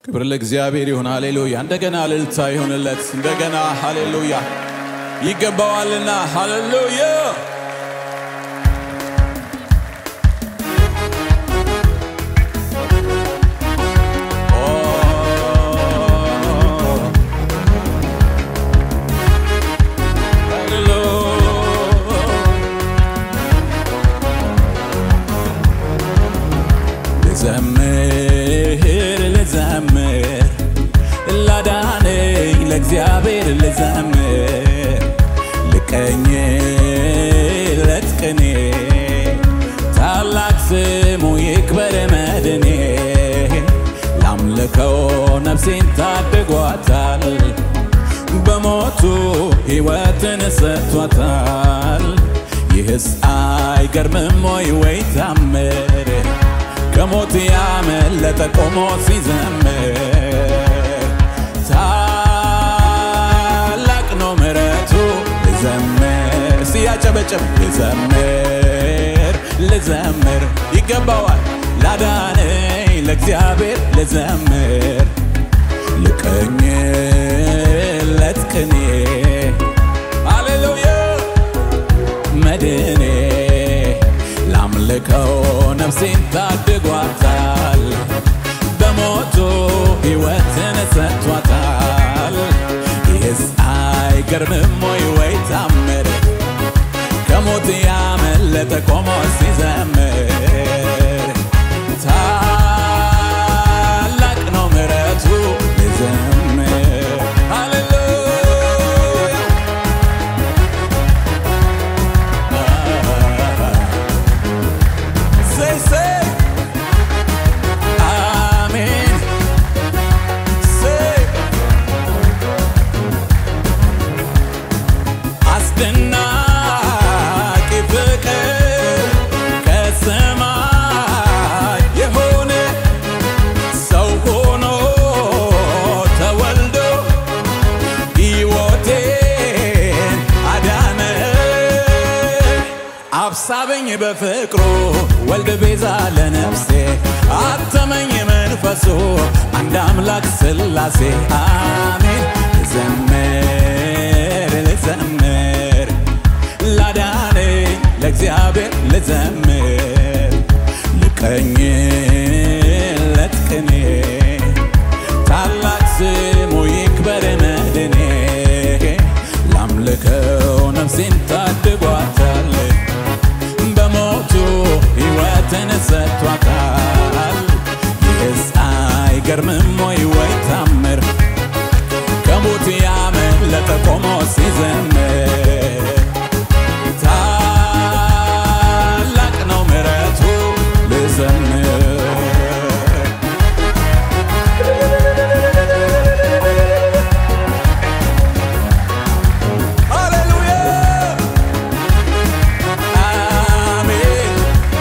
ክብር ለእግዚአብሔር ይሁን። ሃሌሉያ። እንደገና እልልታ ይሁንለት። እንደገና ሃሌሉያ። ይገባዋልና ሃሌሉያ። ልዘምር ልዘምር ላዳነኝ ለእግዚአብሔር ልዘምር ልቀኝለት ቅኔ ታላቅ ስሙ ይክበር መድኔ ላምልከው ነፍሴን ታድጓታል በሞቱ ሕይወትን ሰጥቷታል ይህስ አይገርምም ወይ ወይ ታምር ከሞት ያመለጠ ቆሞ ሲዘምር ታላቅ ነው ምሕረቱ ልዘምር ሲያጨበጭብ ልዘምር ልዘምር ይገባዋል ላዳነኝ ለእግዚአብሔር ልዘምር ልቀኝለት ቅኔ ሃሌሉያ መድኔ ላምልከው ነፍሴን ታድጓታል በሞቱ ሕይወትን ሰጥቷታል ይህስ አይገርምም ወይ ወይ ታምር ከሞት ያመለጠ ቆሞ ሲዘምር ታላቅ ነው ምሕረቱ ልዘምር ሃሌሉያ Say, say, Amen. Say, አስደናቂ ፍቅር ከሰማይ የሆነ ሰው ሆኖ ተወልዶ ሕይወቴን አዳነ አብሳበኝ በፍቅሩ ወልድ ቤዛ ለነፍሴ አተመኝ መንፈሱ አንድ አምላክ ስላሴ አሜን ልዘምር ልዘምር ላዳነኝ ለእግዚአብሔር ልዘምር ልቀኝለት ቅኔ ታላቅ ስሙ ይክበር መድኔ ላምልከው ነፍሴን ታድጓታል በሞቱ ሕይወትን ሰጥቷታል ይህስ አይገርምም ወይ ወይ ታምር ከሞት ያመለጠ ቆሞ ሲዘምር ታላቅ ነው ምሕረቱ ልዘምር ሃሌሉያ አሜን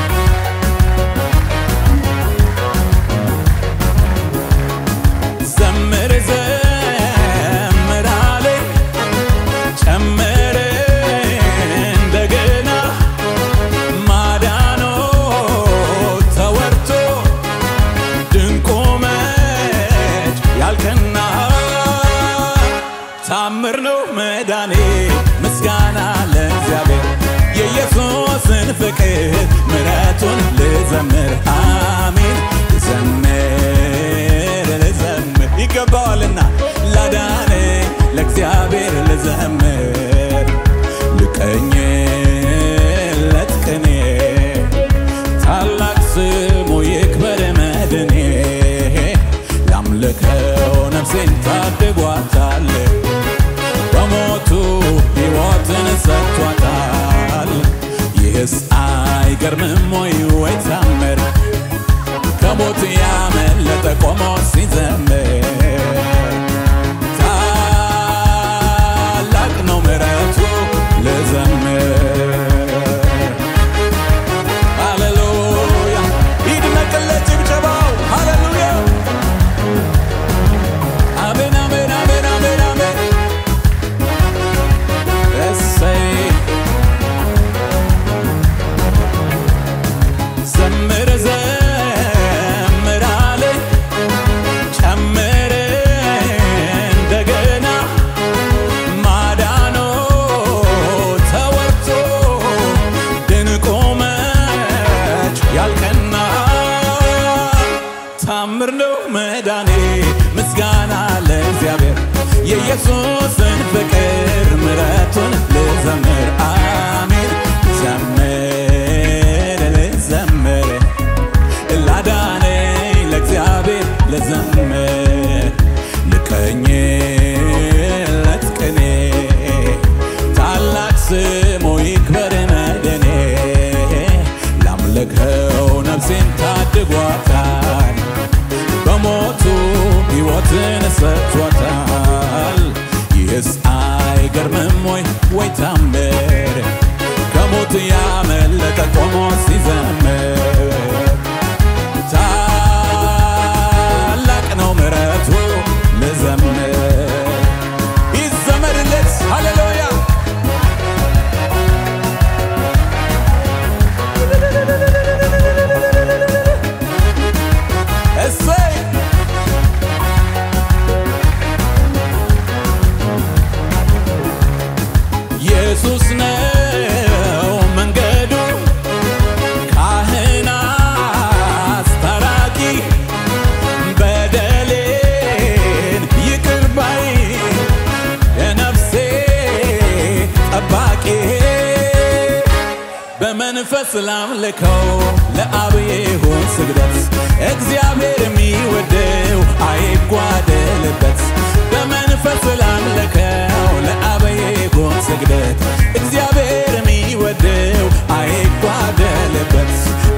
ዘምር ዘምር አለኝ ጨምር እንደገና ማዳኖ ተወርቶ ድንቁ መች ያልከና ታምር ነው መዳኔ ምስጋና ለእግዚአብሔር የኢየሱስን ፍቅር ምሕረቱን ልዘምር አሜን ልዘምር ልዘምር ይገባዋልና ላዳነ ለእግዚአብሔር ልዘምር ልቀኝለት ቅኔ ታላቅ ስሙ ይክበር መድኔ ላምልከው ነፍሴን ታድጓታል በሞቱ ሕይወትን ሰጥቷታል ይህስ አይገርምም ወይ ወይ ታምር ከሞት ያመለጠ ቆሞ ሲዘምር ታላቅ ነው ምሕረቱ ልዘምር ሃሌሉያ ይድነቅለት ጭብጨባው ሃሌሉያ አሜን አሜን አሜን አሜን አሜን እሰይ ዘምር ዘምር አለኝ መዳኔ ምስጋና ለእግዚአብሔር የኢየሱስን ፍቅር ምረቱን ልዘምር አሜን ዘምር ልዘምር ላዳነኝ ለእግዚአብሔር ልዘምር ልቀኝለት ቅኔ ታላቅ ስሙ ይክበር መድኔ ላምልከው ነፍሴን ታድጓታል በሞቱ ሕይወትን ሰጥቷታል ይህስ አይገርምም ወይ ወይ ታምር ከሞት ያመለጠ ቆሞ ሲዘምር ታላቅ ነው ምሕረቱ ልዘምር ይዘመርለት ሃሌሉያ እሰይ ኢየሱስ ነው መንገዱ ካህን አስታራቂ በደሌን ይቅር ባይ የነፍሴ ጠባቂ በመንፈስ ላምልከው ለአብ ይሁን ስግደት እግዚአብሔር የሚወደው አይጓደልበት በመንፈስ ላምልከው ለአብ ይሁን ስግደት እግዚአብሔር የሚወደው አይጓደልበት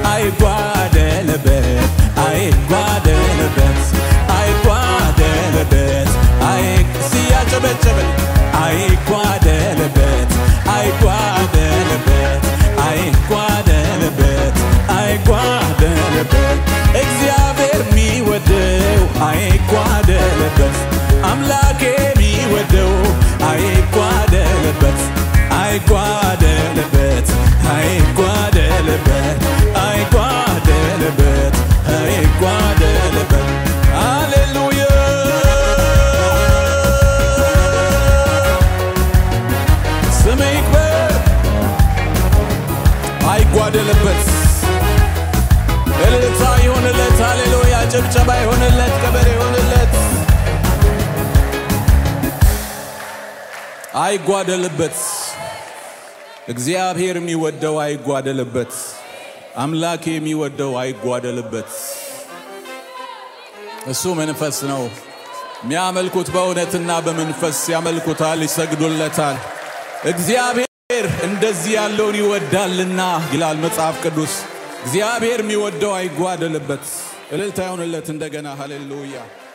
አይጓደልበት አይጓደልበት አይጓደልበት አይ ሲያጨበጨበል አይጓደልበት አይጓደልበት አይጓደልበት አይጓደልበት እግዚአብሔር የሚወደው አይጓደልበት አምላኬ የሚወደው አይጓደልበት አይጓደልበት አይጓደልበት አይጓደልበት አይጓደልበት ሃሌሉያ ስም ይክበር አይጓደልበት እልልታ ይሆንለት ሃሌሉያ ጭብጨባ ይሆንለት ከበሬ ይሆንለት አይጓደልበት እግዚአብሔር የሚወደው አይጓደልበት አምላክ የሚወደው አይጓደልበት እሱ መንፈስ ነው የሚያመልኩት በእውነትና በመንፈስ ያመልኩታል ይሰግዱለታል እግዚአብሔር እንደዚህ ያለውን ይወዳልና ይላል መጽሐፍ ቅዱስ እግዚአብሔር የሚወደው አይጓደልበት እልልታ ይሆንለት እንደገና ሃሌሉያ